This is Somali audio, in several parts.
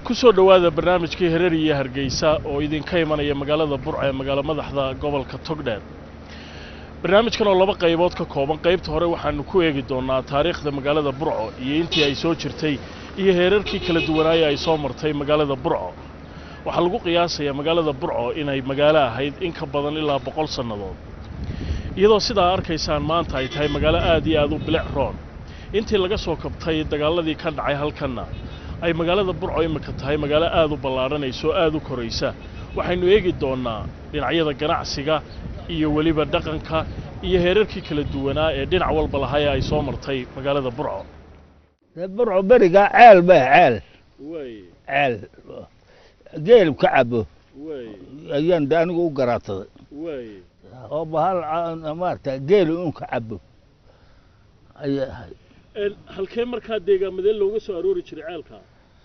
ku soo dhowaada barnaamijkii hereer iyo hargeysa oo idinka imanaya magaalada burca ee magaalo madaxda gobolka togdheer barnaamijkan oo laba qaybood ka kooban qaybta hore waxaanu ku eegi doonnaa taariikhda magaalada burco iyo intii ay soo jirtay iyo heerarkii kala duwanaaye ay soo martay magaalada burco waxaa lagu qiyaasayaa magaalada burco inay magaalo ahayd in ka badan ilaa boqol sannadood iyadoo sidaa arkaysaan maanta ay tahay magaalo aad iyo aad u bilic roon intii laga soo kabtay dagaaladii ka dhacay halkanna ay magaalada burco imika tahay magaalo aad u ballaadhanayso aad u koraysa waxaynu eegi doonnaa dhinacyada ganacsiga iyo weliba dhaqanka iyo heerarkii kala duwanaa ee dhinac walba lahaye ay soo martay magaalada burco dee burco berigaa ceel ba ceel ceel geel ka cabo ayaan de anigu u garaadsaday oo bahal maarata geel un ka cabo ayay ahayd halkee markaa deegaamadee looga soo aroori jiray ceelka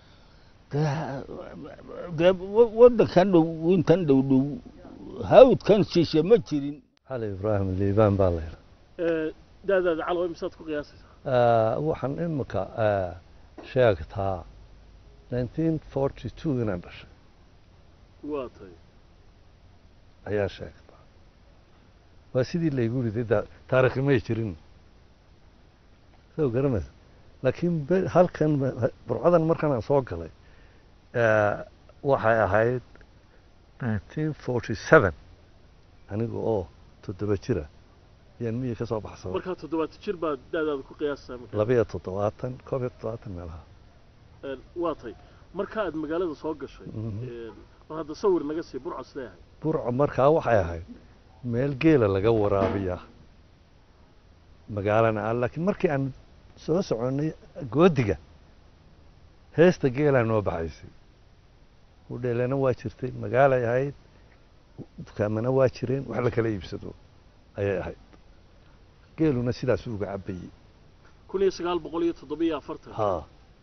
dee waddankan dhow intan dhow dhow hawdkan shishe ma jirin cali ibraahim liibaan baa la yidhaa daadaada calow imisaad ku qiyaasaysaa waxaan imika sheegtaa nineteen forty two inaan dhashay waa tay ayaa sheegtaa waa sidii laygu riday da taarikhi may jirin soo garamaysa laakiin be- halkan burcadan markaan aan soo galay waxay ahayd nineteen forty seven aniga oo toddoba jira ayaan miyi ka soo baxsaday markaa toddobaatan jir baad daadaada ku qiyaasaysaa marka labiyo toddobaatan koob iyo toddobaatan meelaha waa tay marka aad magaalada soo gashay mar hadda sawir naga sii burco sidee ahayd burco markaa waxay ahayd meel geela laga waraabiya magaalana ah laakiin markii aan soo soconnay goodiga heesta geelaa noo baxaysay hudheelana waa jirtay magaalay ahayd dukaamana waa jireen wax la kala iibsado ayay ahayd geeluna sidaas uga cabayey kun iyo sagaal boqol iyo toddobiyo afartan ha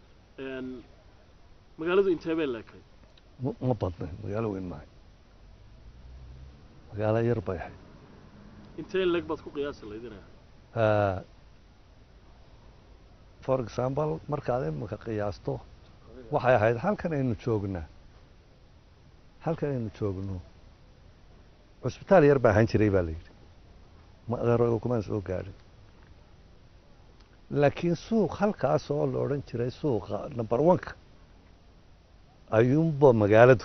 magaaladu intee bay leekay ma ma badnayn magaalo weyn maahay magaalo yar bay ahayd intee leeg baad ku qiyaasi laydinaya Ah, for example markaad imika qiyaasto waxay ahayd halkan aynu joognaa halkan aynu joogno cusbitaal yar baa ahaan jiray baa la yidhi maqaro kumaan soo gaadhin laakiin suuq halkaas oo la odhan jiray suuqa number one-ka ayuunba magaaladu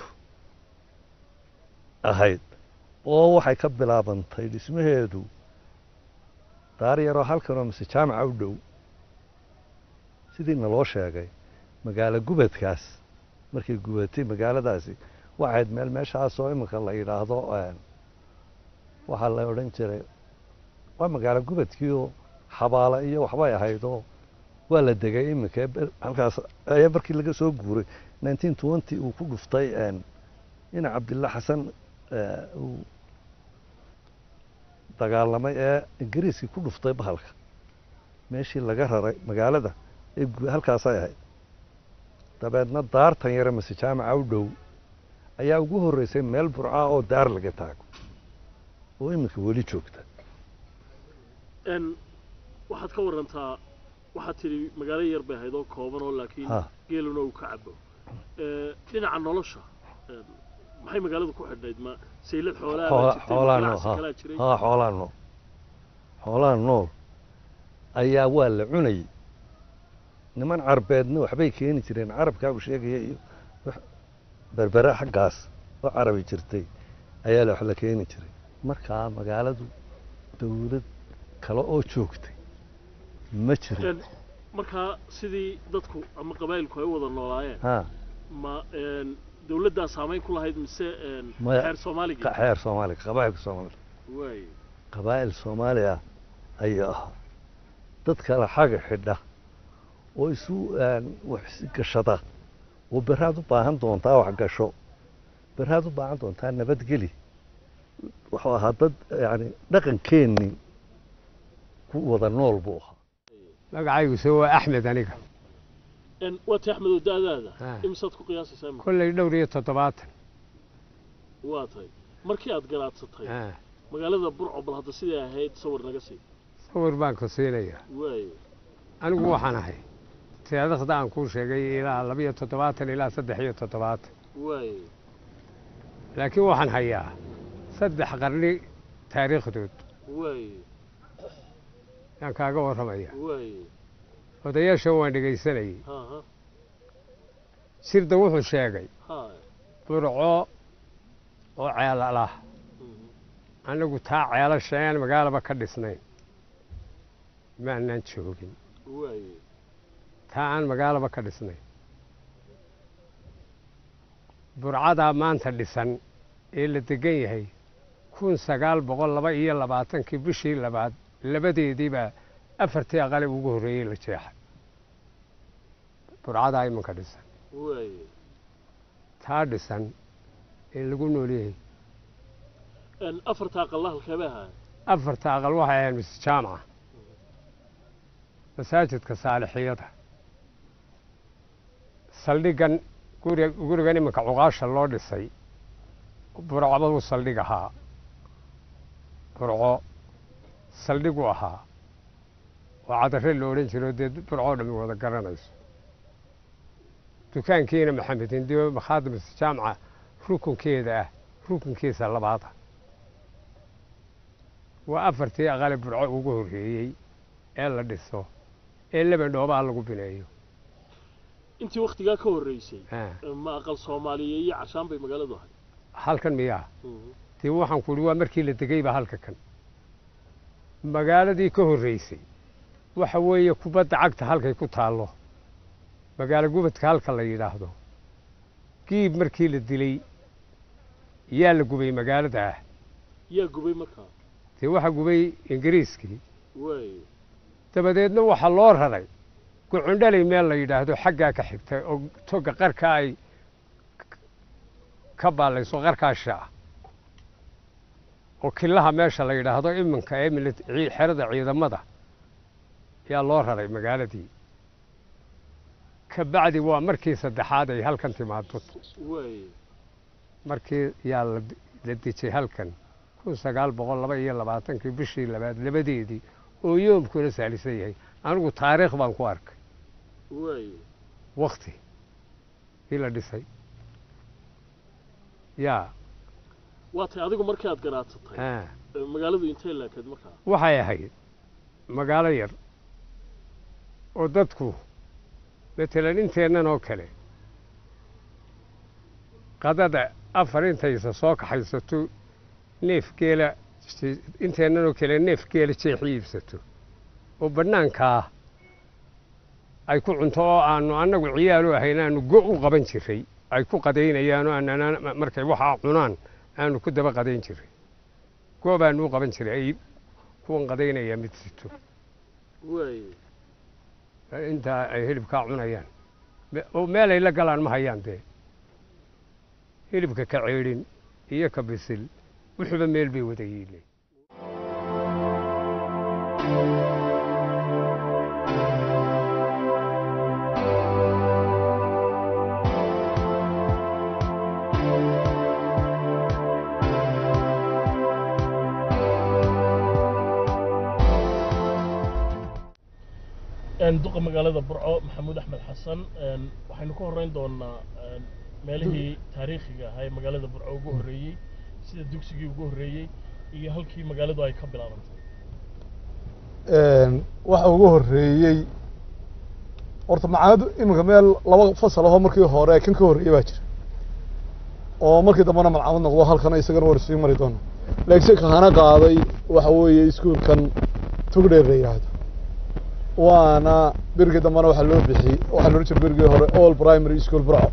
ahayd oo waxay ka bilaabantay dhismaheedu daar yaroo halkanoo mise jaamaca u dhow sidii naloo sheegay magaalo gubadkaas markay gubatay magaaladaasi waxayd meel meeshaasoo iminka la yidhaahdo waxaa la odhan jiray waa magaalo gubadkiioo xabaala iyo waxbay ahaydoo waa la degay iminka halkaas ayaa markii laga soo guuray nineteen twenty uu ku dhuftay ina cabdilla xasan uu dagaalamay ee ingiriiskii ku dhuftay bahalka meeshii laga raray magaalada ee gu- halkaasay ahayd dabeedna daartan yare mase jaamaca u dhow ayaa ugu horreysay meel burcaa oo daar laga taago oo iminka weli joogta n waxaad ka warantaa waxaad tidhi magaalo yar bay ahayd oo kooban oo laakiin Ha. geeluna uu ka cabo dhinaca nolosha een, maxay magaaladu ku xidhnayd ma saylad xoolaha baa Xoola- jirtay, xoolaa nool ganacsi ha kalaa jiray ha xoolaa nool xoolaa nool ayaa waa la cunayay niman carbeedna waxbay keeni jireen carabkaa uu sheegaya iyo wax berbere xaggaas oo carabi jirtay ayaa la wax la keeni jiray markaa magaaladu dawlad kale oo joogtay ma jirin Een, markaa sidii dadku ama qabaa'ilku ay u wada noolaayeen ha ma een, dawladdaa saamayn ku lahayd mise een, Maya- xeer soomaaliga ka- xeer soomaaliga qabaa'ilka soomaaliga waay qabaa'il soomaali ah ayuu ahaa dad kale xaga xidha oo isu een, wax is gashada oo beraad u baahan doontaa wax gasho beraad u baahan doontaa nabadgeli wuxuu ahaa dad yani dhaqankeennii ku wada nool buu ahaa magacaygu se waa axmed aniga Een, waa ti axmedow da-daada Ha. imisaad ku qiyaasaysaa imika? kolley dhowr iyo toddobaatan waa tahay markii aad garaadsatay Ah, magaalada burco bal hadda siday ahayd sawir naga sii sawir baan ku siinayaa waay anigu waxaan ahay taariikhda aan kuu sheegay ilaa labiyo toddobaatan ilaa saddex iyo toddobaatan waay laakiin waxaan hayaa saddex qarni taariikhdood waay yaan kaaga warramaya waay odayaashan waan dhegaysanayay ha ha sirda wuxuu sheegay ha burco oo ceelalah annagu taa ceelasha aan magaalaba ka dhisnayn maanaan joogin waay taa aan magaalaba ka dhisnayn burcadaa maanta dhisan ee la degan yahay kun sagaal boqol laba iyo labaatankii bishii labaad labadeediibaa afartii aqale ugu horreeyey la jeexay burcadaa imanka dhisan waay taa dhisan ee lagu noolyahay afarta aqalla halkeebay ahaa afarta aqal waxay ahayd mise jaamaca masaajidka saalixiyada saldhiggan guri gurigan iminka cuqaasha loo dhisay burcbaduu saldhig ahaa burco saldhigu ahaa oo cadare la odhan jiro dee burcoo dhammi wada garanayso dukaankiina maxamed hindiyo makhaadimis jaamaca rukunkeeda ah rukunkiisa labaada waa afartii aqale burco ugu horreeyey ee la dhiso ee laba dhoobaa lagu bineeyo intii waktigaa ka horreysay Ah, ma aqal soomaaliya iyo cashaan bay magaaladu ahay halkan miyaa dee waxaan ku uhi waa markii la degayba halka kan magaaladii ka horreysay waxa weeye kubadda cagta halkay ku taallo magaalo gubadka halka la yidhaahdo giib markii la dilay yaa la gubay magaalada ah yaa gubay markaa dee waxaa gubay ingiriiskii waay dabadeedna waxaa loo raray gucundhalay meel la yidhaahdo xaggaa ka xigtay oo toga qarka ay ka baallayso qarkaasha ah oo killaha meesha la yidhaahdo iminka ee milit- cii- xerada ciidamada yaa loo raray magaaladii ka bacdi waa markii saddexaad ay halkan timaado waay markii yaa la la dejay halkan kun sagaal boqol laba iyo labaatankii bishii labaad labadeedii oo yoomkuna saalisan yahay anigu taariikh baan ku arkay waay wakti kii la dhisay yaa waa tay adigu markii aad garaatatay ah, ee magaaladu intay laakayd markaa waxay ahayd magaalo yar oo dadku matalan inteennan oo kale qadada afar intaysa soo kaxaysato neef geela inteennan oo kale neef geela jeexi iibsato oo bannaankaa ay ku cunto oo aanu annagu ciyaalu ahayn aanu go u qaban jiray ay ku qadaynayaan oo aanan markay waxaa cunaan aanu ku daba qadayn jiray go baanu u qaban jiray ay kuwan qadaynaya mid sito waay intaa ay hilibkaa cunayaan Me- oo meelay la galaan ma hayaan dee hilibka ka ceedhin iyo ka bisil wuxuuba meel bay wada yiileen een duqa magaalada burco maxamuud axmed xasan een waxaynu ka horreyn doonaa een meelihii taariikhiga ahaa ee magaalada burco ugu horreeyey sida dugsigii ugu horreeyey iyo halkii magaaladu ay ka bilaabantay waxa ugu horreeyey horta macaanadu iminka meel laba fasal ahoo markii hore kan ka horreeyey baa jira oo markii dambena malcamad noqdo halkana isagana war sii mari doono laakiin se kahana qaaday waxa weeye iskuulkan tugdheer la yidhaahdo waana berigii dambena waxaa loo bixiyey waxaa loola jira berigii hore all primary school burco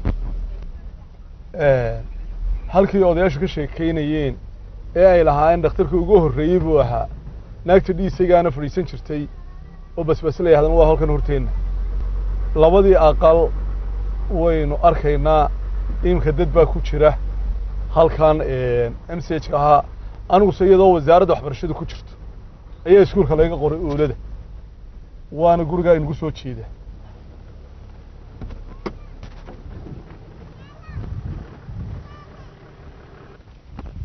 halkii odayaashu ka sheekeynayeen ee ay lahaayeen dhakhtarkii ugu horreeyey buu ahaa naagta dhiisaygaana fadhiisan jirtay oo basbas la yahdan waa halkan horteenna labadii aqal waynu arkaynaa iminka dad baa ku jira halkan m c h ka ahaa aniguse iyadoo wasaaradda waxbarashada ku jirto ayaa iskuulka laga qoray oolada waana gurigaa inagu soo jeeda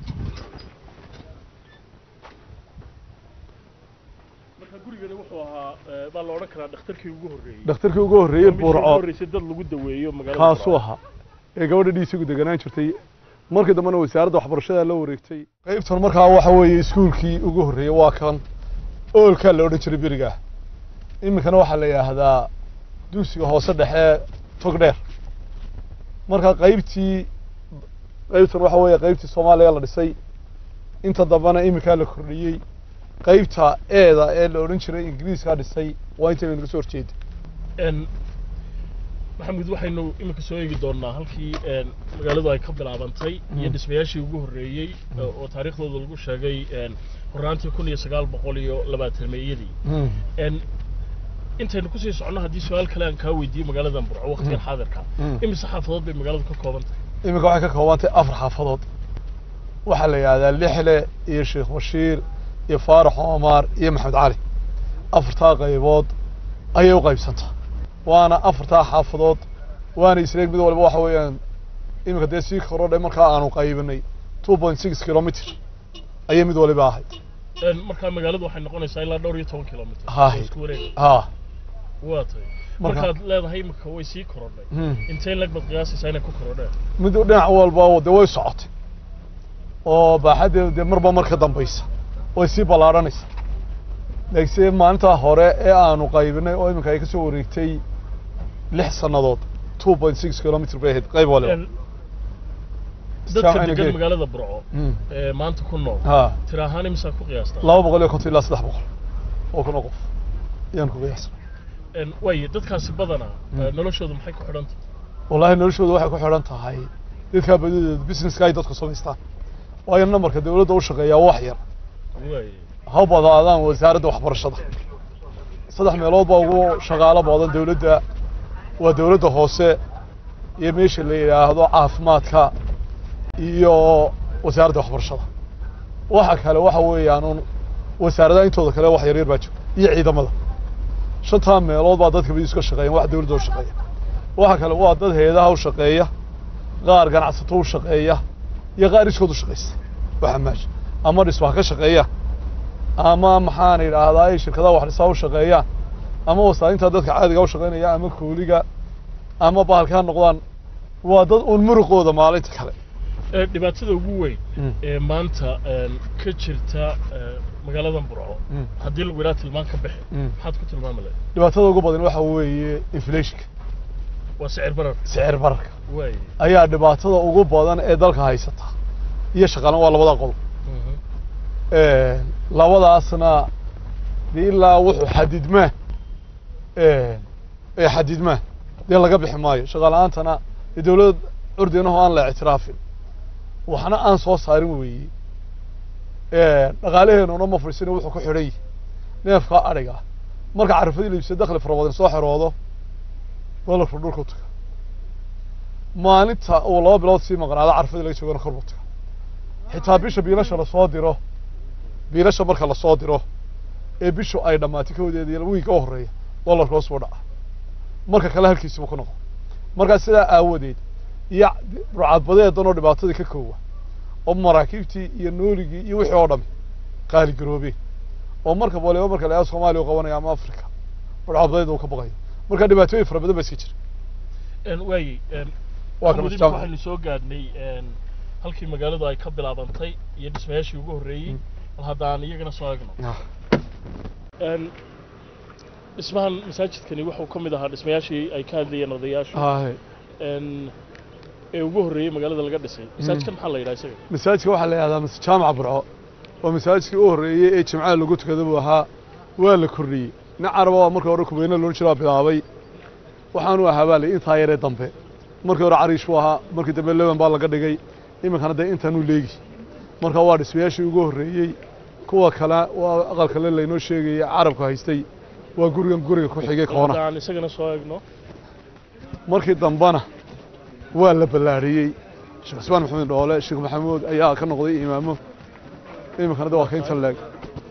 marka gurigani wuxuu ahaa eh, baa la odhan karaa dhakhtarkii ugu horreeyey dhakhtarkii ugu horreeyey Waa midkii ugu burco horreysay dad lagu daweeyo magaalada kaasuu Burco. ahaa ee gabadha dhiisigu deganaan jirtay markii dambena wasaaradda waxbarashada la wareegtay qaybtan markaa waxa weeye iskuulkii ugu horreeyey waa kan oolkaa la odhan jiray berigaa iminkana waxaa la yidhaahdaa dugsiga hoose dhexe togdheer marka qaybtii qaybtan waxa weeye qaybtii soomaaliya la dhisay inta dambena iminkaa la kordhiyey qaybta eeda ee la odhan jiray ingiriiskaa dhisay waa intayna naga soo horjeeda En, maxamed waxaynu iminka soo eegi doonaa halkii en, magaaladu ay ka bilaabantay iyo Mm. dhismayaashii ugu horreeyey oo oo taariikhdooda lagu sheegay en, horraantii kun iyo sagaal boqol iyo labaatanmeeyadii En, intaynu kusii soconno haddii su-aal kale aan kaa weydiiyo magaaladan burco waqtigan Mm. xaadirka Mm. imise xaafadood bay magaaladu ka kooban tahay iminka waxay ka koobantay afar xaafadood waxaa la yidhahdaa lixle iyo sheekh bashiir iyo faarax omar iyo maxamed cali afartaa qaybood ayay u qaybsantaa waana afartaa xaafadood waana isleeg mid waliba waxa weeyaan iminka dee sii korodhay markaa aanu qaybinay two point six kilomitr ayay mid waliba ahayd En, markaa magaaladu waxay noqonaysaa ilaa dhowr iyo toban kilomitr Haye. oo isku wareega ha waa tahay Marka- markaad leedahay iminka way sii korodhay intee lag baad qiyaasaysaa inay ku korodheen mid dhinac walba dee way socotay oo baaxaddeedu dee marba mar ka dambaysa way sii ballaadhanaysa laakiinse maalintaa hore ee aanu qaybinay oo iminka ay ka soo wareegtay lix sannadood two point six kilomitr bay ahayd qayb waliba En, dadka Saac degan inagee. magaalada burco Mm. ee maanta ku nool ha tira ahaan imisaa ku qiyaastaa laba boqol iyo konton ilaa saddex boqol oo kun oo qof ayaan ku qiyaasa En, waaye dadkaasi badanaa Mm. eh, noloshooda maxay ku xidhan tahay wallaahi noloshooda waxay ku xidhan tahay dadkaa badideeda businesska ay dadku samaystaan waayo namarka dawladda u shaqeeyaa wax yar waaye ha badaadaan wasaaradda waxbarashada saddex meelood baa ugu shaqaalo badan dawladda waa dawladda hoose iyo meesha la yidhaahdo caafimaadka iyo wasaaradda waxbarashada waxa kale waxa weeyaan un wasaaradaha intooda kale wax yaryar baa jira iyo ciidamada shantaa meelood baa dadka badiis ka shaqeeyan wax dawladda u shaqeeya waxa kale waa dad hay-adaha u shaqeeya qaar ganacsato u shaqeeya iyo qaar iskood u shaqeysta waxa meesha ama dhismaha ka shaqeeya ama maxaan idhaahdaa ay shirkadaha wax dhisaa u shaqeeyaan ama wasaarinta dadka caadiga u shaqeynaya ama kooliga ama bahalka ha noqdaan waa dad uun muruqooda maalinta kale Eh, dhibaatada ugu weyn ee maanta en, ka jirta eh, magaaladan burco haddii lagu yidhaha tilmaan ka bixi maxaad ku tilmaami lahayd dhibaatada ugu badan waxa weeye inflationka waa sicir barar sicir bararka waaye ayaa dhibaatada ugu badan ee dalka haysata iyo shaqaalan waa labada qodob Mhm. labadaasna dee ilaa wuxuu xadidmaa ee xadidmaa dee laga bixi maayo shaqa la-aantana dee dawlad curdinaho aan la ictiraafin waxna aan soo saarin weeye dhaqaalaheenuna ma fadhiisina wuxuu ku xidhan yahay neefka adhiga marka carafadii la iibsado dakhli fara badan soo xeroodo dolarku dhulku taga maalinta uu laba bilood sii maqnaado carafadii laga joogana kor buu taga xitaa bisha biilasha lasoo diro biilasha marka lasoo diro ee bishu ay dhammaatay kawdeeda iyo wiigga u horreeya dolarka hoos buu dhaca marka kale halkiisibu ku noqon markaa sidaa aawadeed iyo burcadbadeedan oo dhibaatadii ka koowa oo maraakiibtii iyo nooligii iyo wixii oo dhami qaali garoobeen oo marka waliba marka la soomaaliya u qabanaya ama africa burcadbadeed uu ka baqayo marka dhibaatooyin fara badan baa iska jira En, waaye en, waa Maxamed, kama imika jaamac waxaynu soo gaadhnay en, halkii magaaladu ay ka bilaabantay iyo dhismayaashii ugu horreeyey Mm. bal haddaan iyagana soo egno En, dhismahan masaajidkani wuxuu ka mid ahaa dhismayaashii ay ka hadlayeen odayaashu haye En, ee ugu horreeyey magaalada laga dhisay masaajidkan maxaa la yidhaha isaga masaajidka waxaa la yidhahdaa mas jaamaca burco oo masaajidkii u horreeyey ee jimcaha lagu tukada buu ahaa waa la kordhiyey nin caraba waa markii hore kubeyne loola jiraa bilaabay waxaanu ahaa baa la intaa yaree dambe markii hore cariish buu ahaa markii dambe leban baa laga dhigay iminkana dee intaanuu leegi marka waa dhismayaashii ugu horreeyey kuwa kale waa aqal kale laynoo sheegayay carabka haystay waa gurigan guriga ku xigay koona haddaan isagana soo egno markii dambena waa la ballaariyey sheekh cusmaan maxamed dhoole sheekh maxamuud ayaa ka noqday imaamo iminkana de waa ka inta leeg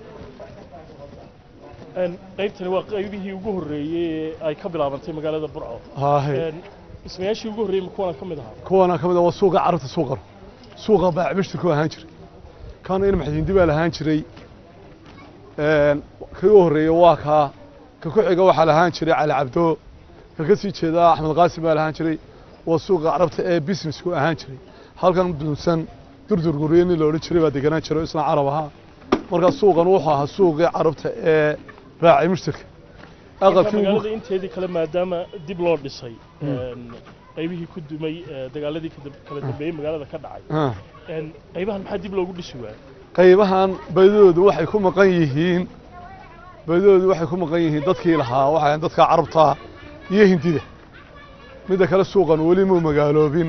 En, qaybtani waa qaybihii ugu horreeyey ee ay ka bilaabantay magaalada burco haahe En, dhismayaashii ugu horreeyey ma kuwana ka mid ahaa kuwana ka mid ah waa suuqa carabta suuqan suuqa baacbishta ku ahaan jiray kana in maxdindi baa lahaan jiray kii u horreeyey waa kaa ka ku xiga waxaa lahaan jiray cali cabdo ka ka sii jeedaa axmed qaasim baa lahaan jiray waa suuqa carabta ee businessku ahaan jiray halkan dunsan durdurgurye nin la odhan jiray baa deganaan jiray oo isna carab ahaa markaa suuqan wuxuu ahaa suuqii carabta ee raacay mushtarka aqalkii ugu magaalada inteedii kale maadaama dib loo dhisay qaybihii ku dumay dagaaladii kala dambeeyey magaalada ka dhacay Ah. qaybahan maxaa dib loogu dhisi waayay qaybahan baydoodu waxay ku maqan yihiin baydoodu waxay ku maqan yihiin dadkii lahaa waxay ahayn dadka carabta iyo hindida midda kale suuqan weli muu magaaloobin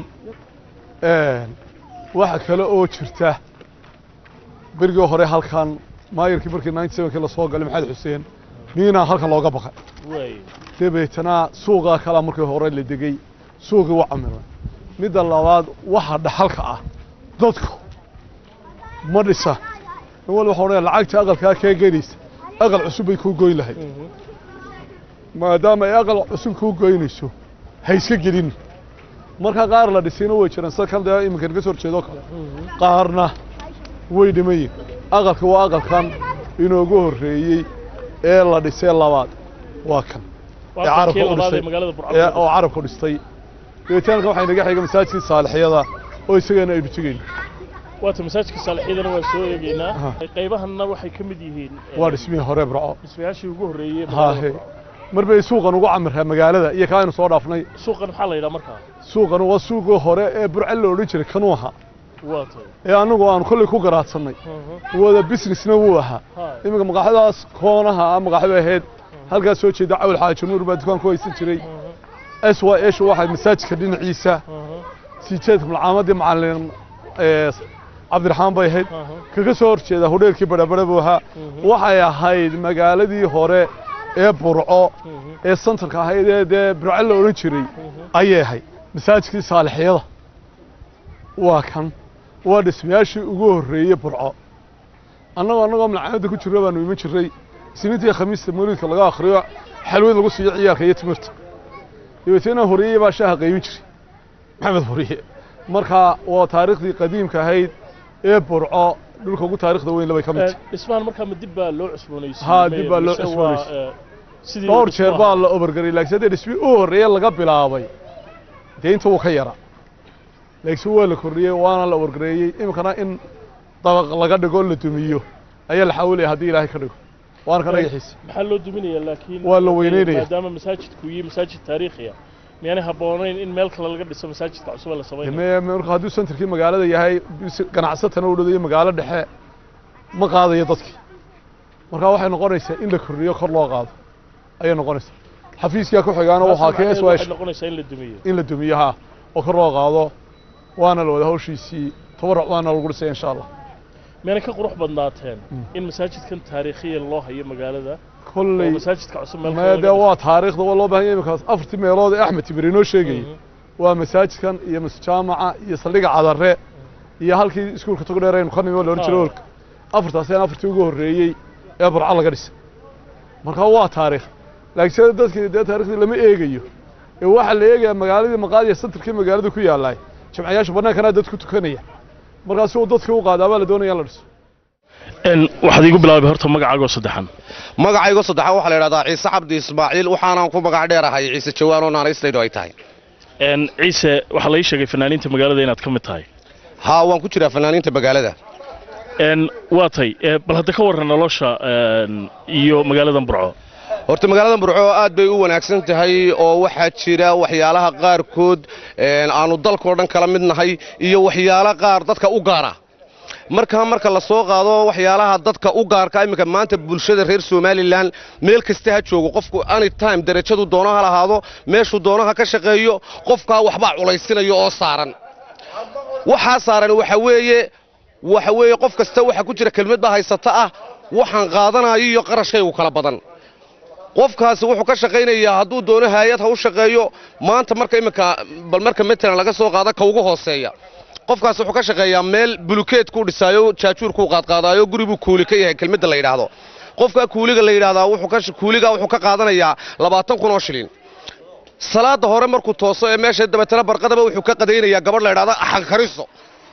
waxa kale oo jirta berigii hore halkan maayirkii markii ninety sevenkii lasoo galay maxamed xuseen miinaa halkan looga baqay waay dabeetana suuqaa kalaa markii hore la degey suuqii waa camiray midda labaad waxa dhaxalka ah dadku ma dhisa in wal waxa odhanaya lacagta aqalkaa kee gelaysa aqal cusub bay kuu goyn lahayd maadaama ay aqal cusub kuu goynayso ha iska gelin marka qaar la dhisayna way jiraan sida kan dee iminka naga soo horjeedoo kale qaarna way dhimayin aqalka waa aqalkan inoogu horreeyey ee la dhisay labaad waa kan ee waa carabka kii u labaad ee dhistay magaalada ee burcad oo carabku dhistay deetaanka waxay naga xiga masaajidkii saalixyada oo isagana aynu tegayno waata masaajidka saalixyadana waan soo eegaynaa Aha. qaybahanna waxay ka mid yihiin eh, waa dhismihii hore burco dhismayaashii ugu horreeyey ee Haa, magaalada he. Burco. mar bay suuqan ugu camirraa magaalada iyo kaa aynu soo dhaafnay suuqan maxaa la yidhaha markaa suuqan waa suuqii hore ee burco la odhan jiray kanuu ahaa waa tay ee annagu aan kolley ku garaadsannay wada businessna wuu ahaa Haa. iminka maqaaxadaas koonaha ah maqaaxda ahayd halkaas soo jeeda cawl xaaji nuur baa dukaan ku haysan jiray s y s waxay masaajidka dhinaciisa sijeedka malcaamadii macalin ee cabdiraxmaan bay ahayd kaga soo horjeeda hodheelkii badhabadha buu ahaa waxay ahayd magaaladii hore ee burco ee santarka ahayd ee dee burco la odhan jiray ayay ahayd masaajidkii saalixyada waa kan waa dhismayaashii ugu horreeyey burco annagoo annagoo malcaamadda ku jirra baanu iman jirray isniintii khamiista mawlidka laga akhriyo xalwad lagu siiyo ciyaalka iyo timirta dabeetana horeeyey baa shaaha qaybin jiray maxamed horiye marka waa taariikhdii qadiimka ahayd ee burco dhulka ugu taariikhda weyn labay ka mid tahay dhismahan markaa ma dib baa loo cusboonaysiiyey Haa, dib baa loo mise waa, cusboonaysiiyey. eh, sidii dhowr uu jeer dhismo baa ahaa? la obargaray laakiin haddii dhismii u horreeye laga bilaabay dee inta wuu ka yaraa laakiin waa la kordhiyey waana la obargareeyey iminkana in dabaq laga dhigo la dumiyo ayaa la xawilaya haddii ilaahay ka dhigo waana ka dhagaxiisa maxaa loo duminaya laakiin Waa la weyneynaya. maadaama masaajidku yihi masaajid taariikhi ah miyaanay habboonayn in meel kale laga dhiso masaajidka cusub ee la samaynayo me marka hadduu santarkii magaalada yahay bis- ganacsatana u dhadayo magaalo dhexe ma qaadayo dadkii marka waxay noqonaysaa in la kordhiyo kor loo qaado ayay noqonaysaa xafiiskaa ku xigaana waxaa ka Taas s macnaheedu waxay noqonaysaa in la dumiyo in la dumiyo ha oo kor loo qaado waana la wada hawshiisii tabaruc waana lagu dhisay insha allah miyaanay ka qurux badnaateen in masaajidkan taariikhiya loo hayo magaalada oo kolley masaajidka cusub meel kale mee laga dee dhiso? waa taariikhda waa loo baahan yahay iminkaas afartii meelood ee axmed tibir inoo sheegayay waa masaajidkan iyo masjaamaca iyo saldhigga cadare iyo halkii iskuulka togdheer aynu ka nimi oo la odhan jiray Ah. olka afartaasina afartii ugu horreeyey ee burco laga dhisay marka waa taariikh laakiin sida dadkii dee taariikhdii lama eegayo ee waxaa la eegayaa magaaladii maqaadiya santarkii magaalada ku yaallay jamciyaasha bannaankana dad ku tukanaya markaa si uu dadkii u qaadaa baa la doonaya in la dhiso En, waxaad iigu bilaabay horta magacaagoo saddexan magacaygo saddexaad waxaa la idhahdaa ciise cabdi ismaaciil waxaanaan ku magac dheerahay ciise jawaan oo naanaystaydu ay tahay En, ciise waxaa la ii sheegay fanaaniinta magaalada inaad ka mid tahay haa waan ku jiraa fanaaniinta magaalada En, waa tay eh, bal hadda ka warran nolosha en, iyo magaaladan burco horta magaalada burco aad bay u wanaagsan tahay oo waxaa jira waxyaalaha qaarkood een, aanu dalkao dhan kala mid nahay iyo waxyaalo qaar dadka u gaara marka marka la soo qaado waxyaalaha dadka u gaarka iminka maanta bulshada reer somalilan meel kasta ha joogo qofku anytime darajadu doono ha lahaado meeshuu doono ha ka shaqeeyo qofkaa waxbaa culaysinayo oo saaran waxaa saaran waxa weeye waxa weeye qof kasta waxa ku jira kelmad baa haysata ah waxaan qaadanayo iyo qarashkaygu kala badan qofkaasi wuxuu ka shaqaynayaa hadduu doono haayad ha u shaqeeyo maanta marka iminka bal marka matalan laga soo qaada ka ugu hooseeya qofkaasi wuxuu ka shaqeeyaa meel bulukeed ku dhisaayo jaajuurkuu qaadqaadaayo guribuu kuuli ka yahay kelmadda la yidhaahdo qofka kuuliga la yidhaahdaa wuxuu ka kuuliga wuxuu ka qaadanayaa labaatan kun oo shilin salaada hore markuu tooso ee meesha dabeetana barqadaba wuxuu ka qadaynayaa gabadh la yidhahda axankariso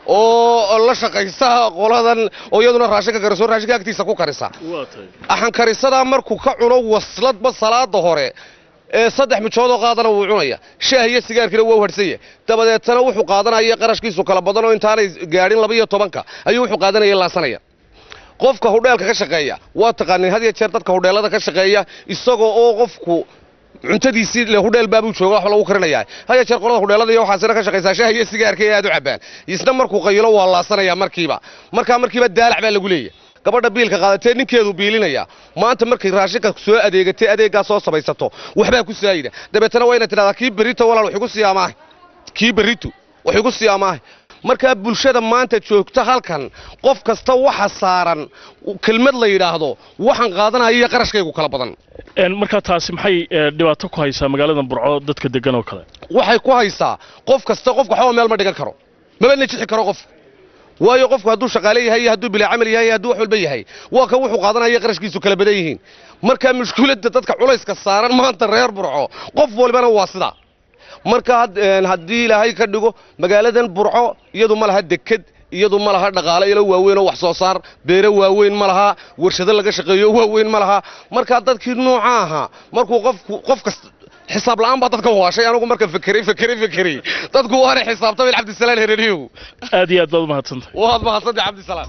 oo la shaqaysa qoladan oo iyaduna raashinka kariso raashinka agtiisa ku karisa waa tahay axan karisadaa markuu ka cuno wasladba salaada hore ee saddex mijoodoo qaadana wuu cunaya shaah iyo sigaarkiina waa u hadhsanya dabadeetana wuxuu qaadanaya qarashkiisu kala badan oo intaanay gaadhin laba iyo tobanka ayuu wuxuu qaadanaya laasanaya qofka hudheelka ka shaqeeya waa taqaanin had iyo jeer dadka hudheelada ka shaqeeya isagoo oo qofku cuntadiisii le hudheel baabuu jooga wax lagu karinayaa had iyo jeer qolada hudheelada iyo waxaasina ka shaqaysaa shaah iyo sigaarka ee aad u cabbaan isna markuu qayilo waa laasanaya markiiba markaa markiiba daalac baa lagu leeyahy gabadha biilka qaadatee ninkeedu biilinaya maanta markay raashinka soo adeegatay adeeggaa soo samaysato waxbaa ku saayida dabeetana waa inaad tidhahdaa kii berrito walaal wax igu sii amaahay kii berrito wax igu sii amaahay markaa bulshada maanta joogta halkan qof kasta waxa saaran kelmad la yidhaahdo waxaan qaadanaya iyo qarashkaygu kala badan Een, markaa taasi maxay ee, dhibaato ku haysaa magaalada burco dadka degan oo kale waxay ku haysaa qof kasta qofka waxba meel ma dhigan karo maba najixi karo qof waayo qofku hadduu shaqaale yahay iyo hadduu bilaa camal yahay iyo hadduu wax walba yahay waa kan wuxuu qaadanaya qarashkiisu kala badan yihiin marka mushkiladda dadka culayska saaran maanta reer burco qof walbana waa sidaa marka had- een, haddii ilaahay ka dhigo magaaladan burco iyadu ma laha deked iyadu ma laha dhaqaale ilo waaweyn oo wax soo saar beere waaweyn ma laha warshado laga shaqeeyo waaweyn ma laha marka dadkii nooca ahaa markuu qofku qof kasta xisaab la'aan baa dadka waashay anigu marka fekeray fekeray fekeray dadku waana xisaabtamay cabdisalaan hereriyow aad iyo aad baad umahadsantahay waad mahadsantahay cabdisalaan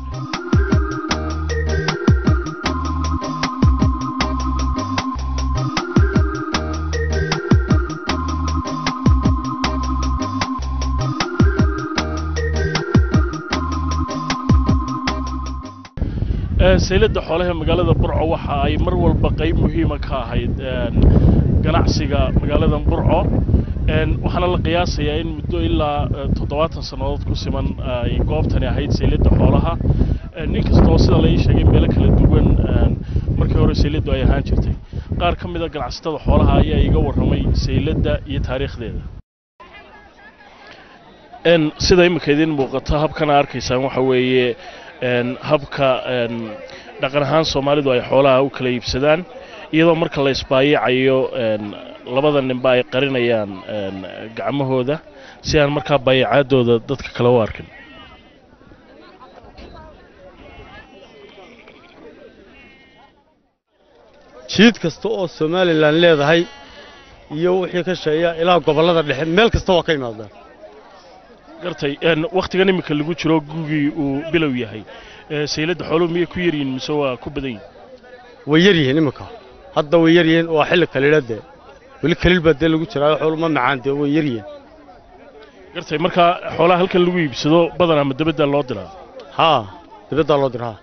Ee, sayladda xoolaha magaalada burco waxa ay mar walba qayb muhiima ka ahayd een, ganacsiga magaalada burco Een, waxaana la qiyaasayaa in muddo ilaa eh, toddobaatan sannadood ku siman ay goobtani ahayd sayladda xoolaha Een, nin kastoo sida la ii sheegay meelo kala duwan een, markii hore sayladdu ay ahaan jirtay qaar ka mid a ganacsatada xoolaha ayaa iga warramay sayladda iyo taariikhdeeda Een, sida imika idin muuqata habkana arkaysaan waxa weeye een, habka een, dhaqan ahaan soomaalidu ay xoolaha u kala iibsadaan iyadoo marka la isbaayacayo een, labada ninba ay qarinayaan een, gacmahooda si aan markaa baayacaadooda dadka kale u arkin jiid kasta oo somalilan leedahay iyo wixii ka sheeya ilaa gobollada dhexe meel kasta waa ka yimaadaan gartay een, wakhtigan imika lagu jiro gugii uu bilow yahay ee, sayladda xooluhu miyay ku yaryihin mise waa ku badan yihin way yar yihiin iminka hadda way yar yihiin waa xilli kaliila dee weli kaliil baa dee lagu jiraa xoolu ma macaan dee way yar yihiin gartay markaa xoolaha halkan lagu iibsado badan ama dabadda loo diraa haa dibaddaa loo diraa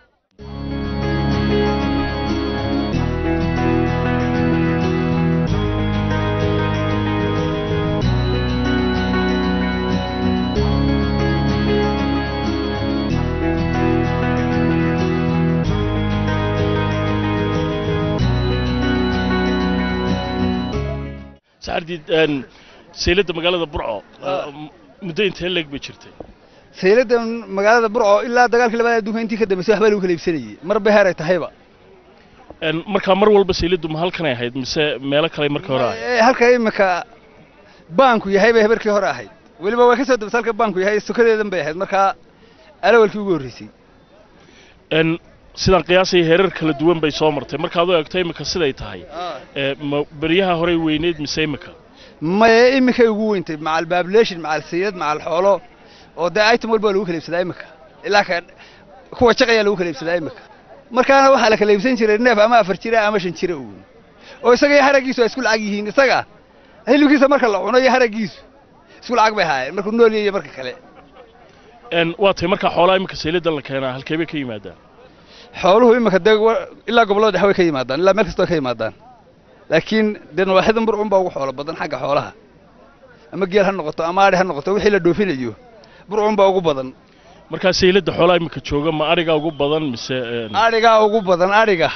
saxardiid een, sayladda magaalada burco m- muddo intee leeg bay jirtay sayladan magaalada burco ilaa dagaalkii labaad adduunka intii ka dambeysay waxbaa lagu kala iibsanayey marba heer ay tahayba Een, markaa mar walba sayladdu ma halkanay ahayd mise meelo kale markii hore ahayd Ee, halka imika baanku yahay bay habarkii hore ahayd weliba waa ka soo dabasa halka baanku yahay sokadeedan bay ahayd markaa alawalkii ugu horreysay Een, sidaan qiyaasaya heerar kala duwan bay soo martay markaad u eegto imika siday tahay ee, ma beryaha horey weyneyd mise imika maye imikay ugu weyntay macal baabulation macal sayid macal xoolo oo dee item walba waa lagu kala iibsadaa imika ilaa ka kuwa jaqayaa lagu kala iibsadaa imika markaana waxaa la kala iibsan jiray neef ama afar jira ama shan jira uun oo isaga iyo haraggiisu ay isku lacag yihiin isaga hilibkiisa marka la cuno iyo haraggiisu isku lacag bay ahaayeen markuu nool yahay iyo marka kale Een, waa tahay markaa xoolaha imika sayladdan la keenaa halkee bay ka yimaadaan xooluhu imika dee wa- ilaa gobollada dhexe way ka yimaadaan ilaa meel kasta way ka yimaadaan laakiin dee nawaaxidan burcun baa ugu xoolo badan xagga xoolaha ama geel ha noqoto ama adhi ha noqoto wixii la dhoofinayo burcun baa ugu badan markaa sayladda xoolaha imika jooga ma ariga ugu badan mise een, adhigaa ugu badan adhiga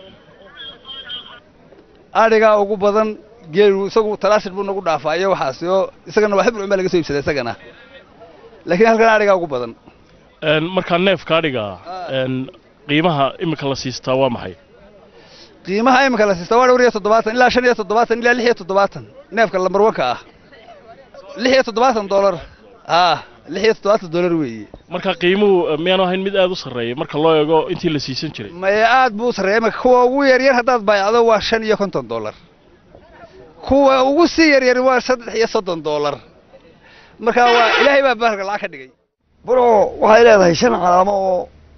adhigaa ugu badan geelu isagu talaashir buu nagu dhaafaa iyo waxaas oo isagana waa burcun baa laga soo iibsadaa isagana laakiin halkan adhigaa ugu badan een, markaa neefka adhiga een, qiimaha imika la siistaa waa maxay qiimaha imika la siista waa dhowr iyo toddobaatan ilaa shan iyo toddobaatan ilaa lix iyo toddobaatan neefka lambarwanka ah lix iyo toddobaatan doolar ah lix iyo toddobaatan dollar weeye marka qiimuhu eh, miyaanu ahayn mid aada u sarreeya marka loo eego intii la siisan jiray maya aad buu u sarreeya marka kuwa ugu yaryar haddaad baayacdo waa shan iyo konton dollar kuwa ugu sii yaryar waa saddex iyo soddon dollar marka waa ilaahay baa bahalka lacag ka dhigay burco waxay leedahay shan calaamo oo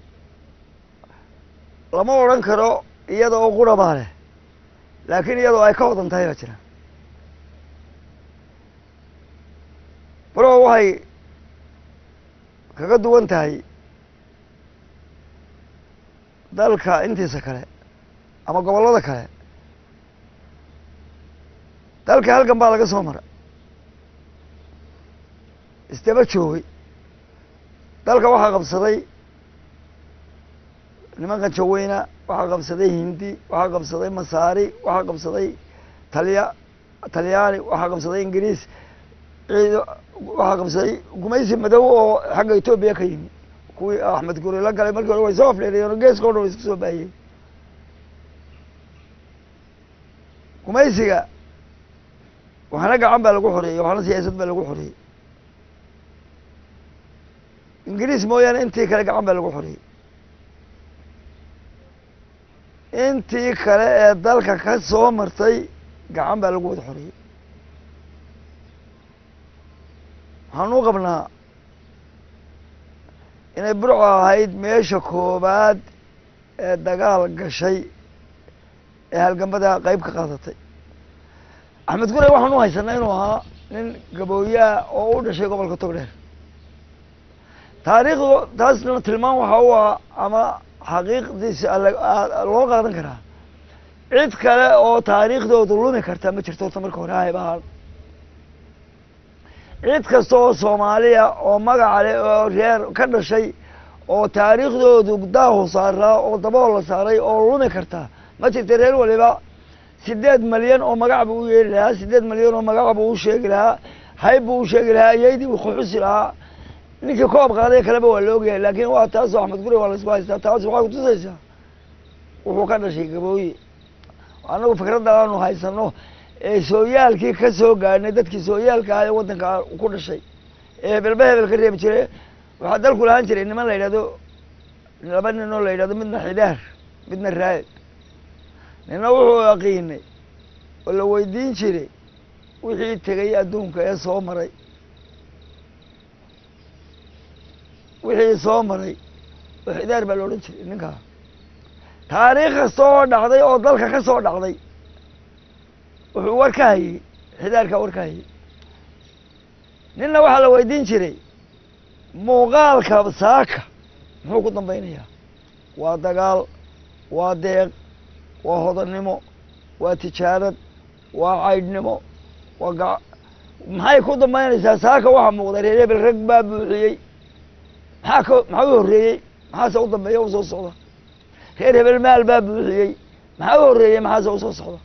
lama odhan karo iyada oo qura baa leh laakiin iyadoo ay ka wadan tahay baa jira burco waxay kaga duwan tahay dalka intiisa kale ama gobollada kale dalka halkan baa laga soo mara isdaba joogay dalka waxaa qabsaday nimankan jaweyna waxaa qabsaday hindi waxaa qabsaday masaari waxaa qabsaday talya talyaani waxaa qabsaday ingiriis ciido waxaa qabsaday gumaysi madow oo xagga etoobiya ka yimi kuwii axmed guri la galay markii hore way soo afdheeriyeen oo geeska o dhan way isku soo baahiyeen gumaysiga waxna gacan baa lagu xoreeyey waxna siyaasad baa lagu xoreeyey ingiriis mooyaane intii kale gacan baa lagu xoreeyey intii kale ee dalka ka soo martay gacan baa lagu wada xoreeyey waxaan u qabnaa inay burco ahayd meesha koobaad ee dagaal gashay ee halgambada qeyb ka qaadatay axmed gure waxaan u haysanaa inuu ahaa nin gabooyaa oo u dhashay gobolka togdheer taariikhdu taasna tilmaan waxa u ah ama xaqiiqdiisa loo qaadan karaa cid kale oo taariikhdoodu lumi karta ma jirto horta marka hore hayb ahaan cid kasta oo soomaaliya oo magaca leh oo reer ka dhashay oo taariikhdoodu daahu saaraa oo dabool la saaray oo lumi karta ma jirta reer waliba sideed malyan oo magac buu u yeeli lahaa sideed malyan oo magac buu u sheegi lahaa hayb buu u sheegi lahaa iyaydii buu kuxusi lahaa ninkii koob qaaday kaleba waa la ogyahay laakiin waa taasoo axmed guri waa laisku haystaa taas waxay kutusaysaa wuxuu ka dhashay gabooye annagu fikradda aanu haysano ee sooyaalkii ka soo gaadhnay dadkii sooyaalka ah ee waddanka ku dhashay ee hebelba hebel ka reebi jire waxaa dalku lahaan jiray niman la yidhahdo laba nin oo la yidhahdo midna xidaar midna raayid nina wuxuu yaqiinay oo la weydiin jiray wixii tegay adduunka ee soo maray wixii soo maray oo xidaar baa la odhan jiray ninkaa taariikh kasta oo dhacday oo dalka ka soo dhacday wuxuu war ka hayey xidaarkaa war ka hayey ninna waxaa la weydiin jiray muuqaalka saaka muxuu ku dambaynayaa waa dagaal waa deeq waa hodannimo waa tijaarad waa caydhnimo waa ga maxay ku dambaynaysaa saaka waxaa muuqda reer hebel rag baa buuxiyey maxaa ka maxaa u horreeyey maxaase u dambeeya u soo socda reer hebel maal baa buuxiyey maxaa u horreeyey maxaase u soo socda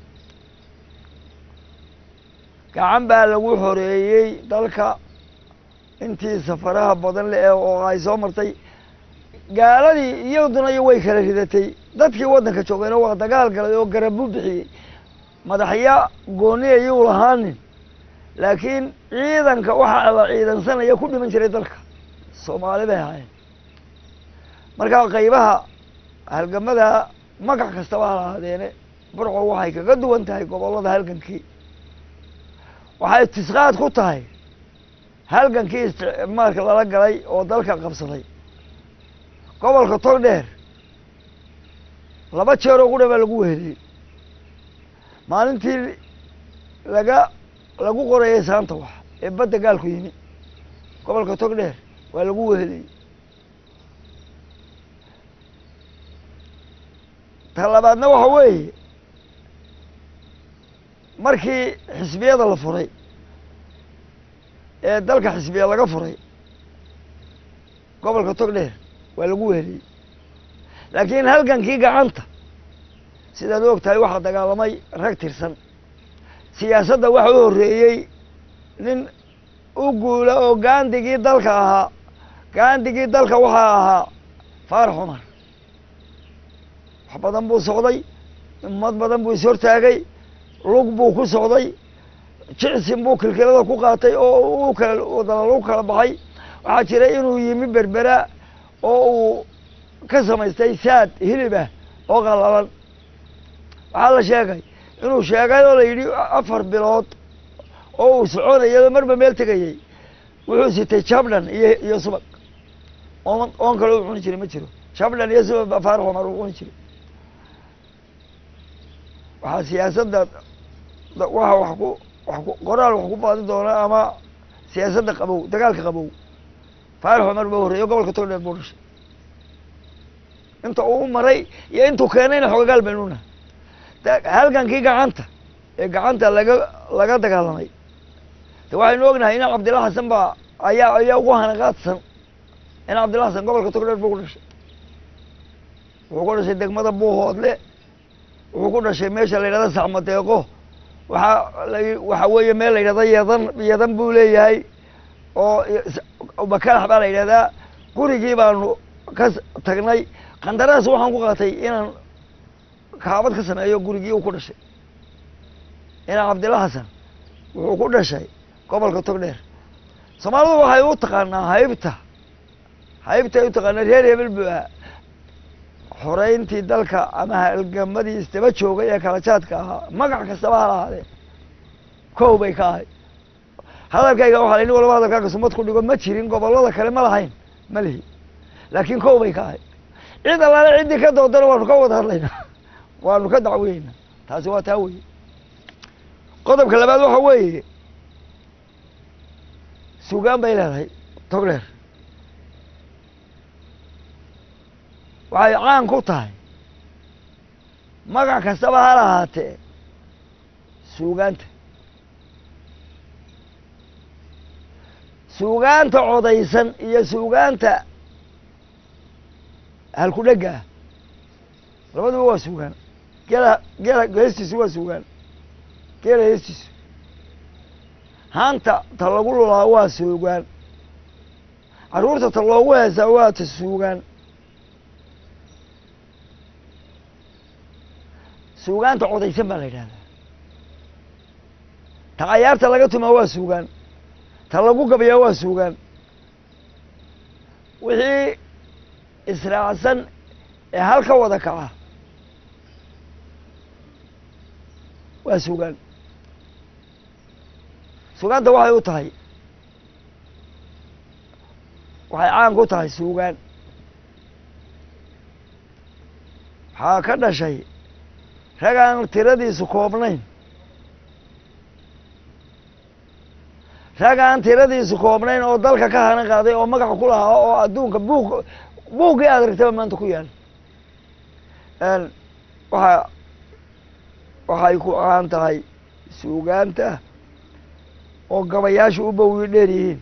gacan baa lagu xoreeyey dalka intii safaraha badan le ee oo ay soo martay gaaladii iyaduna iyo way kala ridatay dadkii waddanka joogayna waa dagaal galay oo garabu bixiyey madaxya gooni ayuu lahaanin laakiin ciidanka waxaa la ciidansanaya ku dhiman jiray dalka soomaali bay ahaayeen marka qaybaha halgamada magac kastaba ha lahaadeene burco waxay kaga duwan tahay gobollada halgankii waxay tisqaad ku tahay halgankii isticmaalka lala galay oo dalka qabsaday gobolka togdheer laba jeer oo qudha baa lagu weheliyey maalintii laga lagu qorayay saanta wax ee badda gaalku yimi gobolka togdheer waa lagu weheliyey ta labaadna waxa weeye markii xisbiyada la furay ee dalka xisbiya laga furay gobolka togdheer waa lagu weheliyey laakiin halgankii gacanta sidaad og tahay waxaa dagaalamay rag tirsan siyaasadda waxa u horreeyey nin u guula oo gaandigii dalka ahaa gaandigii dalka waxaa ahaa faarax cumar wax badan buu socday ummad badan buu ishortaagay lug buu ku socday jicsin buu kilkilada ku qaatay oo u kala wadana lagu kala baxay waxaa jira inuu yimi berbera oo uu ka samaystay saad hilibah oo qallalan waxaa la sheegay inuu sheegay oo la yidhi afar bilood oo uu soconayado marba meel tegayey wuxuu sitay jabdhan iyo iyo subag oon oon kale u cuni jiray ma jiro jabdhan iyo subag baa faarax cumar uu cuni jiray waxaa siyaasadda waxa wax ku wax ku qoraal wax ku baadi doona ama siyaasadda qabow dagaalka qabow faarax cumar baa horreeyo gobolka togdheer buu dhashay inta uu maray iyo intuu keenayna xogagaal baynu nahay halgankii gacanta ee gacanta laga laga dagaalamay de waxaynu ognahay in cabdilla xasan baa ayaa ayaa ugu hanaqaadsan in cabdilla xasan gobolka togdheer buu ku dhashay wuxuu ku dhashay degmada buuhoodle wuxuu ku dhashay meesha la yidhahda sacmadeeqo waxaa la waxa weeye meel la yidhahda yeedan yeedan buu leeyahay oo bakalax baa la yidhahdaa gurigii baanu ka tagnay qandaraas waxaan ku qaatay inaan kaabad ka sameeyo gurigii uu ku dhashay inaan cabdilla xasan wuxuu ku dhashay gobolka togdheer soomaalidu waxay u taqaanaa haybta haybtay u taqaanaa reer hebel buu ahaa xoreyntii dalka ama halgamadii isdaba joogay ee kala jaadka ahaa magac kastaba ha lahaadee kow bay ka ahay hadalkayga waxaa la nin walaba hadalkaaga sumad ku dhigo ma jirin gobollada kale ma lahayn ma lihi laakiin kow bay ka ahay cid allaale ciddii ka doodana waanu ka wada hadlaynaa waanu ka dacweyeynaa taasi waa taa weye qodobka labaad waxa weeye sugaan bay leedahay togdheer waxay caan ku tahay magac kastaba ha lahaatee suugaanta suugaanta codaysan iyo suugaanta halkudhega ah labaduba waa suugaan geela geela heestiisu waa suugaan geela heestiisu haanta ta lagu lulaa waa suugaan carruurta ta loogu heesaa waa ta suugaan suugaanta codaysan baa la yidhahdaa ta cayaarta laga tumaa waa suugaan ta lagu gabayaa waa suugaan wixii israacsan ee hal ka wada kaca waa suugaan suugaanta waxay u tahay waxay caan ku tahay suugaan waxaa ka dhashay rag aan tiradiisu koobnayn rag aan tiradiisu koobnayn oo dalka ka hanan qaaday oo magaca ku lahaa oo adduunka buug buuggii aad aragtaba maanta ku yaal waxa waxay ku caan tahay suugaanta oo gabayaashu u bowi dheer yihiin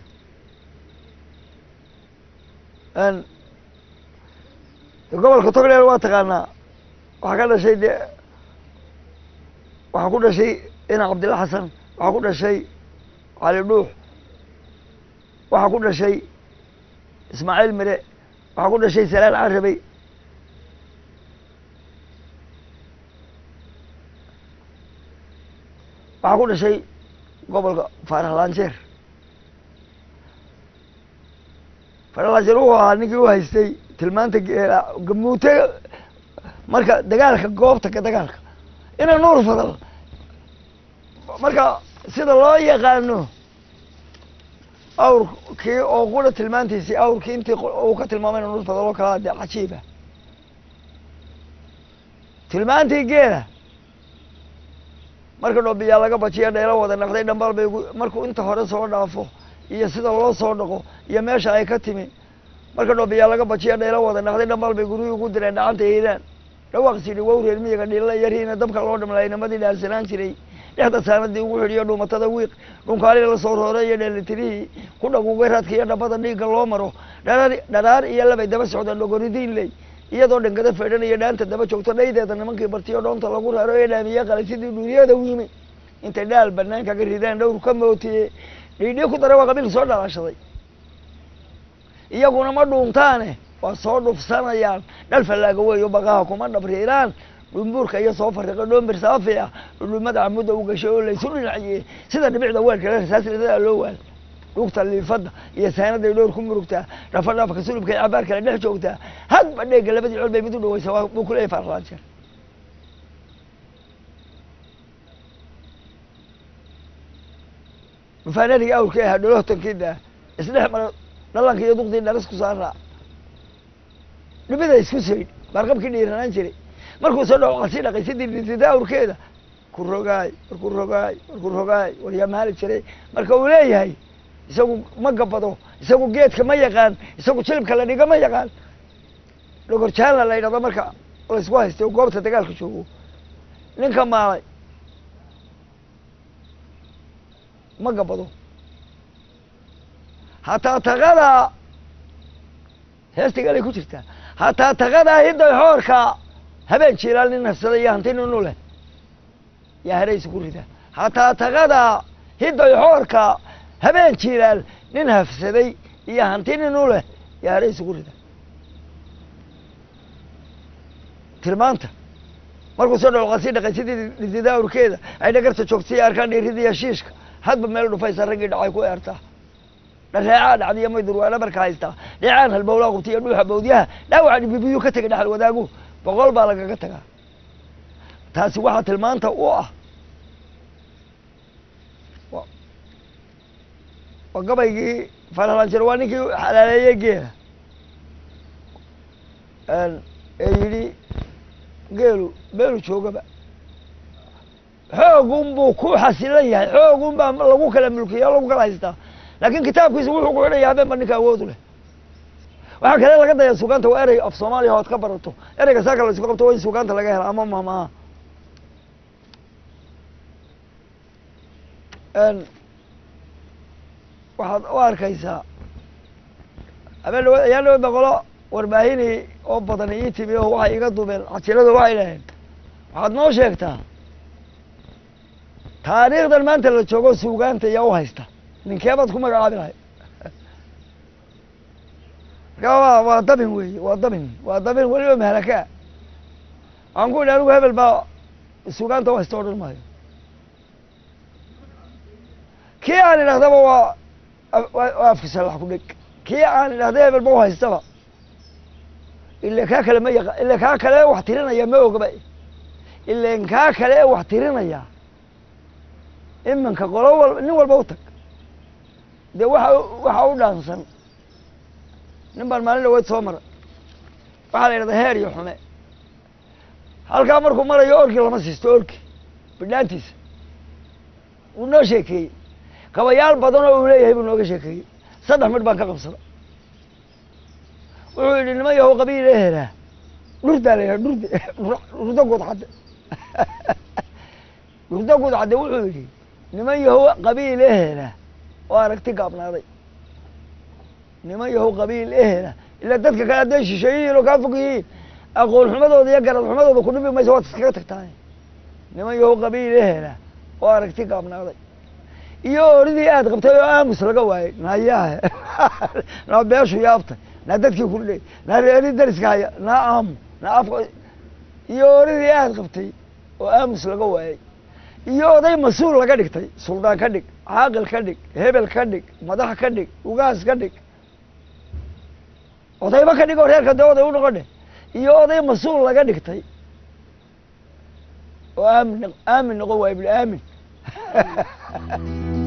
gobolka togdheer waa taqaanaa waxaa ka dhashay de waxaa ku dhashay ina cabdilla xasan waxaa ku dhashay cali dhuux waxaa ku dhashay ismaaciil mire waxaa ku dhashay salaan carabey waxaa ku dhashay gobolka faarax lanjeer faarax lanjeer wuxuu ahaa ninkii u haystay tilmaanta geela gamuute marka dagaalka goobta ka dagaalka ina nuur fadal marka sida loo yaqaano awrkii oo qura tilmaantiisii awrkii intii uu ka tilmaamay ina nuur fadal oo kalaa de cajiiba tilmaantii geela marka dhoobiyaa laga bajiya dheelo wada naqday dhambaal bay markuu inta hore soo dhaafo iyo sida loo soo dhaqo iyo meesha ay ka timi marka dhoobiyaa laga bajiya dheelo wada naqday dhambaal bay guryihii ugu direen dhacanta eedaan dhawaaqsidhi wow reer miyiga dhilla yariina dabka loo dhamlay namadii dhaarsanaan jiray dhexda saanadii ugu xidhiyo dhuumatada wiiq dhunkaali la soo roore iyo dheelitirihii ku dhagugay raadka iyo dhabada dhiigga loo maro dharaar dharaar iyo labay daba socdaan dhogoridiin ley iyadoo dhangada feedhan iyo dhaanta daba joogto dhaydeeda nimankii bartiyo dhoonta lagu raaro ee dhaamiye qalay sidii dhuuriyada u yimi intay dhaal banaan kaga ridaan dhowr ka mootiye dhiidhii ku dara waa qabiilka soo dhalaashaday iyaguna ma dhuuntaane waa soo dhufsanayaan dhal fallaaga weeyo baqaha kuma dhabriiraan dhumbuurka iyo soo fariqa dhoombir saafi ah dhudhumada camudda u gashay oo laysu dhinaciye sida dhibicda weelkale rasaasridadaa loo waal dhugta liifadda iyo saanaday dhowr ku murugtaa dhafa dhaafka sulubka iyo cabaar kale dhex joogtaa hadba dheega labadii col bay mid u dhawaysa waa buu kuleeyahay faarlaajeer mufaanadii awrkii ahaa dholohtankiida isdhex mara dhalanka iyo duqdii dharis ku saaraa dhibida isku saydh baarqabkii dhiiranaan jiray markuu soo dhaco qasi dhaqay sidii dhintida awrkeeda ku rogaay war ku rogaay war ku rogaay war yaa maali jiray marka uu leeyahay isagu ma gabado isagu geedka ma yaqaan isagu jilibka la dhiga ma yaqaan dhogorjaanla la yidhahdo marka laysku haystay oo goobta dagaalka joogo ninka maalay ma gabado hataa taqadaa heestigalay ku jirtaa hataa taqadaa hiday xoorka habeen jilaal nin nafsaday iyo hanti ninu leh yaa haraysa ku rida hataa taqadaa hiday xoorka habeen jilaal nin hafsaday iyo hanti ninu leh yaa haraysa ku rida tilmaanta markuu soo dhaco qasi dhaqay sidii dhidida awrkeeda ay dhagarta joogtay arkaan dhiirida iyo shiishka hadba meel dhufaysa raggii dhacay ku eertaa dhareecaa dhacdiyo may durwaana marka haystaa dhecaan halbowlaa qubta iyo dhuuxa bawdyaha dhaawaca dhibibiyuu ka tegay dhaxal wadaagu boqol baa lagaga tagaa taasi waxaa tilmaanta u ah waa gabaygii farhalanjir waa ninkii xalaaleeyey geela ee yidhi geelu meelu joogaba xoogun buu ku xasilan yahay xoogun baa lagu kala mulkiya o lagu kala haystaa laakin kitaabkiisa wuxuu ku xidhaya habeen ba ninka awoodu leh waxaa kale laga daya sugaanta waa erey af soomaaliya ood ka barato ereyga saaka la isku qabto waa in sugaanta laga hela ama mahmaha waxaad u arkaysaa habeen dhawa ayaan dhawa boqolo warbaahinii oo badan ii timi oo waxay iga dumeen cajiladu waxay dhaheen waxaad noo sheegtaa taariikhdan maanta la joogo suugaanta yaa u haysta ninkeebaad ku magacaabi lahay marka waa waa dabin weeye waa dabin waa dabin weliba mahalaka waxaan ku idhi anigu hebel baa suugaanta u haysta odhan maayo kii aan idhahdaba waa waa afkisa lax ku dheg kii aan idhahda hebel ba u haystaba ila kaa kale ma yaqa ila kaa kale wax tirinaya ma ogaba ilan kaa kale ee wax tirinaya iminka qolo wal nin walba u tag dee waxa waxa u dhaansan nin baan maalin dhaweyd soo mara waxaa la yidhahdaa heer iyo xume halkaa markuu marayo orkii lama siisto orki bidhaantiisa wuu noo sheekeeyey kabayaal badan oo uu leeyahay buu nooga sheekeeyey saddex midh baan ka qabsada wuxuu yidhi niman yahow qabiil ee helaa dhurdaa la yidhaha dhurde dhurdo guud cadde dhurdo guud cadde wuxuu yidhi niman yahow qabiil ee helaa oo aragti gaabnaaday niman yahow qabiil ee hela ilaa dadka kale hadday shisheeyihiin oo kaa fog yihiin aqoon xumadooda iyo garad xumadooda ku dhibi maysa waad iskaga tagtaay niman yahow qabiil ee hela oo aragti gaabnaaday iyo oridii aad qabtay oo aamus laga waayey nayahe naa beeshu yaabtay naa dadkii kudhey naa reeri dariska haya naa aamu naa afka iyo oridii aad qabtay oo aamus laga waayey iyo oday mas-uul laga dhigtay suldaan ka dhig caaqil ka dhig hebel ka dhig madax ka dhig ugaas ka dhig odayba ka dhig oo reerka dee oday u noqon dheh iyo oday mas-uul laga dhigtay oo aamin aamin noqon waay buli aamin